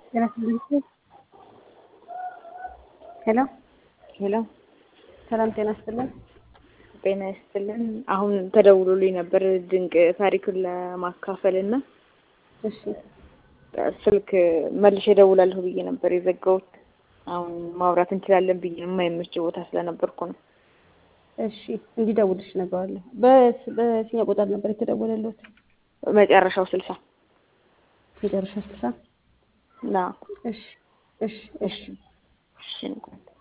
ጤና ይስጥልኝ። ሄሎ ሄሎ ሰላም ጤና ይስጥልን። ጤና ይስጥልን። አሁን ተደውሎልኝ ነበር ድንቅ ታሪኩን ለማካፈል እና እሺ ስልክ መልሼ እደውላለሁ ብዬ ነበር የዘጋሁት። አሁን ማውራት እንችላለን ብዬ የማይመች ቦታ ስለነበርኩ ነው። እሺ እንዲደውልሽ እነግረዋለሁ። በስ- በየትኛው ቁጥር ነበር የተደወለልዎት? መጨረሻው ስልሳ መጨረሻ ስልሳ ና እሺ እሺ እሺ እሺ